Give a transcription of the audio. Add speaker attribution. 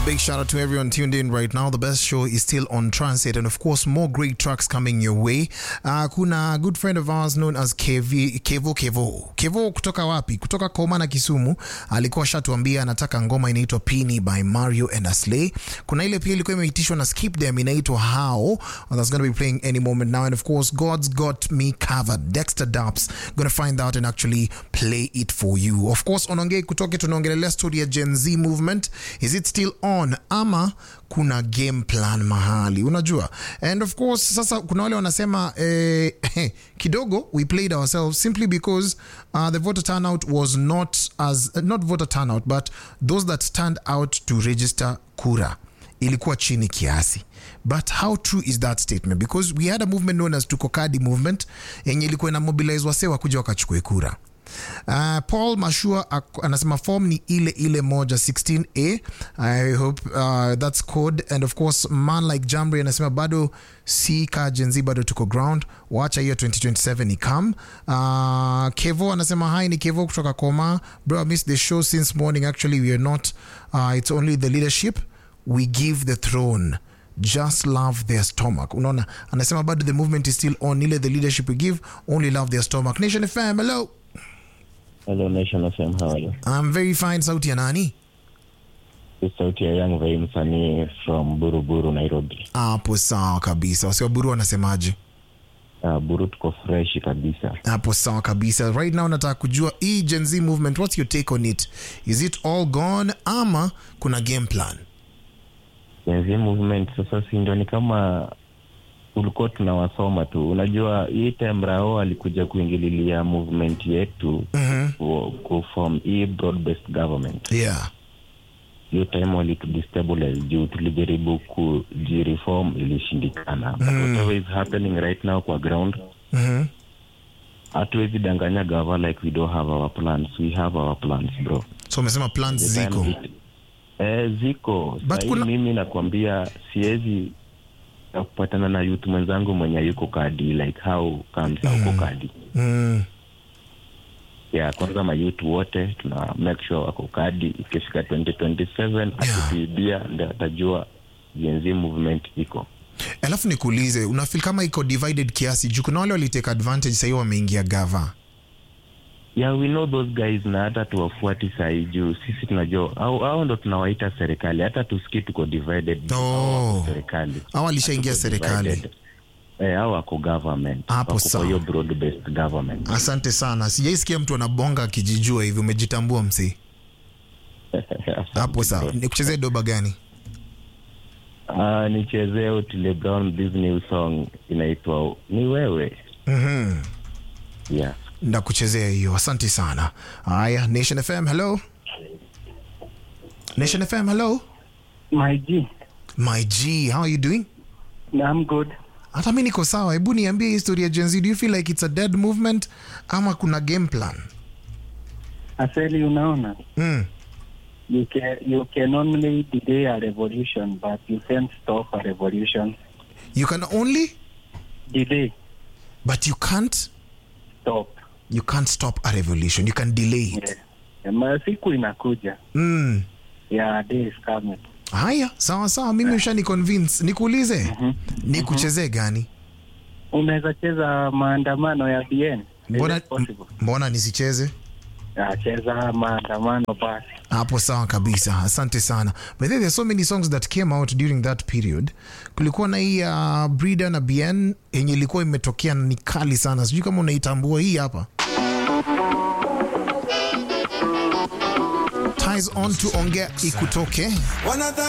Speaker 1: Big shout out to everyone tuned in right now. The best show is still on transit, and of course, more great tracks coming your way. Uh, kuna a good friend of ours known as KV, Kevo Kevo Kevo kutoka wapi? Kutoka Koma na Kisumu. Alikuwa shatuambia anataka ngoma inaitwa Pini by Mario and Aslay. Kuna ile pia ilikuwa imeitishwa na Skip Them inaitwa How. That's going to be playing any moment now, and of course, God's got me covered. Dexter Daps going to find out and actually play it for you. Of course, onongei kutoke tunaongelelea story ya Gen Z movement. Is it still on ama kuna game plan mahali unajua and of course sasa kuna wale wanasema eh, kidogo we played ourselves simply because uh, the voter turnout was not as not voter turnout but those that stand out to register kura ilikuwa chini kiasi but how true is that statement because we had a movement known as tukokadi movement yenye ilikuwa ina mobilize wasee wakuja wakachukue kura Uh, Paul Mashua ak- anasema form ni ile ile moja 16a I hope uh, that's code and of course man like Jamri anasema bado si ka Gen Z bado tuko ground wacha hiyo 2027 ikam uh, Kevo anasema hi ni Kevo kutoka Koma bro I missed the show since morning actually we are not uh, it's only the leadership we give the throne just love their stomach unaona anasema bado the movement is still on ile the leadership we give only love their stomach nation fm hello
Speaker 2: Hello Nation FM, how are you?
Speaker 1: I'm very fine sauti ya nani
Speaker 2: This is sauti ya Young Vai msanii from Buruburu, Nairobi.
Speaker 1: hapo sawa kabisa wasiwaburu wanasemaje
Speaker 2: Uh, Buru tuko fresh kabisa.
Speaker 1: hapo sawa kabisa right now nataka kujua hii gen z movement what's your take on it is it all gone ama kuna game plan
Speaker 2: Gen Z movement sasa si ndio ni kama ulikuwa tunawasoma tu. Unajua hii time Rao alikuja kuingililia movement yetu
Speaker 1: Mhm.
Speaker 2: ku- kuform hii broad based government.
Speaker 1: yeah
Speaker 2: Hiyo time walitudestabilize juu tulijaribu kujireform ilishindikana. But whatever is happening right now kwa ground
Speaker 1: Mhm.
Speaker 2: hatuwezi danganya gava like we don't have our plans we have our plans bro
Speaker 1: so umesema plans
Speaker 2: The time
Speaker 1: ziko
Speaker 2: it- eh, ziko
Speaker 1: But
Speaker 2: Sahii
Speaker 1: kuna-
Speaker 2: mimi nakwambia siwezi na kupatana na youth mwenzangu mwenye yuko kadi like how comes mm. uko kadi
Speaker 1: mm.
Speaker 2: yeah kwanza mayouth wote tuna make sure wako kadi ikifika 2027 akituibia ndio atajua Gen Z movement iko
Speaker 1: alafu nikuulize unafil kama iko divided kiasi juu kuna wale walitake advantage sahii wameingia gava
Speaker 2: yeah we know those guys na hata tuwafuati sahii juu sisi tunajua au, au ndo tunawaita serikali hata tusikii tuko divided
Speaker 1: Oh.
Speaker 2: Hao wako serikali
Speaker 1: au alishaingia
Speaker 2: Hatuko
Speaker 1: serikali
Speaker 2: divided. eh, au wako government
Speaker 1: Hapo
Speaker 2: wako
Speaker 1: sawa.
Speaker 2: kwa hiyo broad based government
Speaker 1: asante sana sijaisikia mtu anabonga akijijua hivi umejitambua msee hapo sawa nikuchezee doba gani
Speaker 2: uh, nichezee Otile Brown this new song inaitwa ni wewe
Speaker 1: mm-hmm.
Speaker 2: yeah
Speaker 1: ndakuchezea hiyo asante sana haya nation fm hello nation fm hello
Speaker 3: My G,
Speaker 1: my g how are you doing
Speaker 3: I'm good.
Speaker 1: hata mi niko sawa hebu niambie historia ya Gen Z. do you feel like it's a dead movement ama kuna game plan
Speaker 3: Aseli, unaona,
Speaker 1: mm.
Speaker 3: you can you can only delay a revolution, but you can't stop a revolution.
Speaker 1: you can only
Speaker 3: Delay,
Speaker 1: but you can't
Speaker 3: stop.
Speaker 1: you can't stop a revolution you can delay it
Speaker 3: Yeah. Ma siku inakuja.
Speaker 1: mm.
Speaker 3: Yeah, day is coming.
Speaker 1: haya sawa sawa mimi ushani convince nikuulize nikuchezee gani
Speaker 3: Unaweza cheza maandamano ya BN? Is
Speaker 1: mbona,
Speaker 3: it possible?
Speaker 1: mbona nisicheze
Speaker 3: Yeah, cheza maandamano basi.
Speaker 1: hapo sawa kabisa asante sana but then there are so many songs that came out during that period kulikuwa na hii uh, brida na bn yenye ilikuwa imetokea na ni kali sana sijui kama unaitambua hii hapa ties on to ongea ikutoke